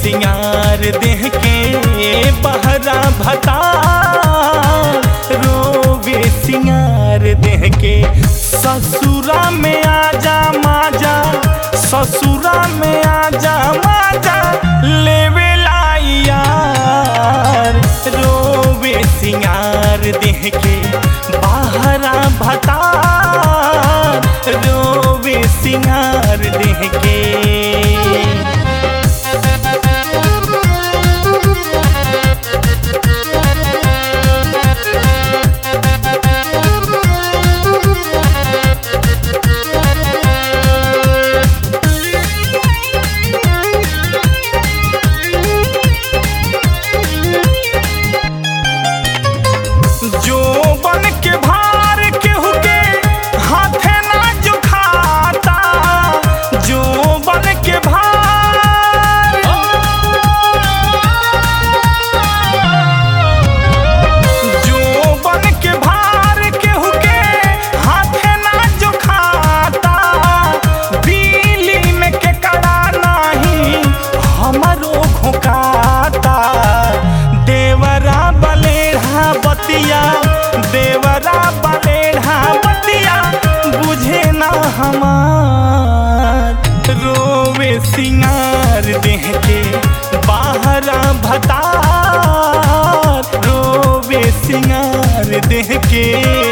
सिंगार देह के बहरा भता रोवे सिंगार देह के ससुरा में आजा माजा ससुरा में आजा माजा लेवे यार रोवे सिंगार देह के बहरा भता रोवे सिंगार देह के जो बन के भार केहू के हाथे ना जो खाता जो बन के भार जो बन के भार केहू के हाथे ना जो खाता बिली में के कड़ा नाही हमरो घोकाता देवरा बलेढ़ा बतिया देवरा बलेढ़ा बतिया बुझे ना हमार रोवे सिंगार देह के बाहरा भतार रोवे सिंगार देह के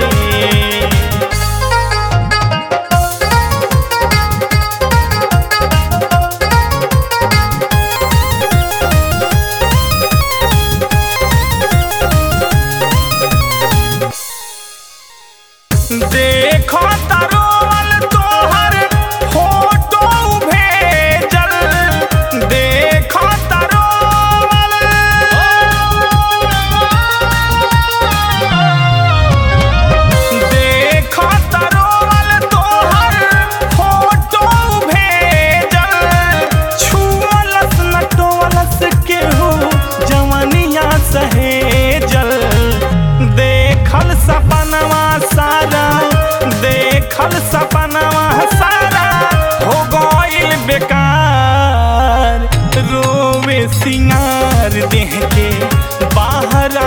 देखो तरोल तोहर फोटो भेजल देखो तरोल देखो तरोल तोहर फोटो भेजल छुअलस नटोलस केहू जवनिया सहेजल देखल सपनवा सारा देखल सपनवा सारा हो गइल बेकार रोवे सिंगार देह के बाहरा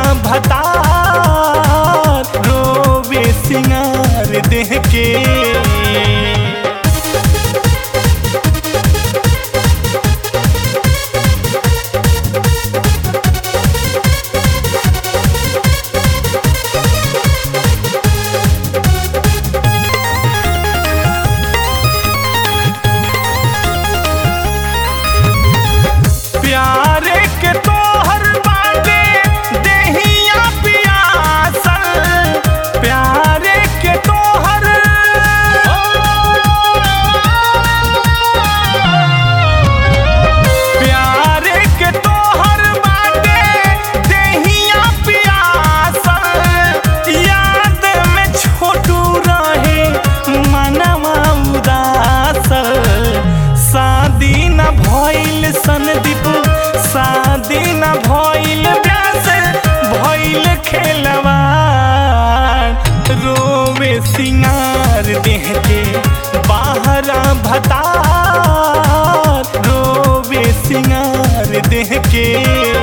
भतार रोवे सिंगार देह के प्यारे के तोहर बाटे देहिया पियासल प्यारे के तोहर प्यारे के तोहर बाटे देहिया पियासल याद में छोटू रहे मनवा उदासल शादी न भइल सनदीप शादी न भइल व्यास भइल खेलवा रोवे सिंगार देह के बाहरा भतार रोवे सिंगार देह के